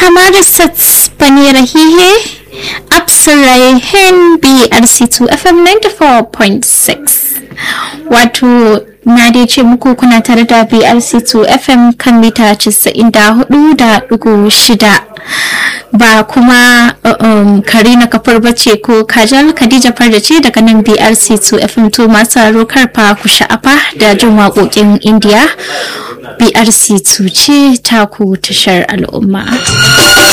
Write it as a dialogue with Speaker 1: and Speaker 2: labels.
Speaker 1: हमारे साथ बने रही है आप सुन रहे हैं B R C two F M ninety four point six wato na dai ce muku kuna tare da BRC2 FM kan mita 94.6 ba kuma um, Karina kafar bace ko Kajal Khadija Farda ce daga nan BRC2 FM to masu haro karfa ku sha'afa da jin waƙoƙin Indiya BRC2 ce taku tashar al'umma.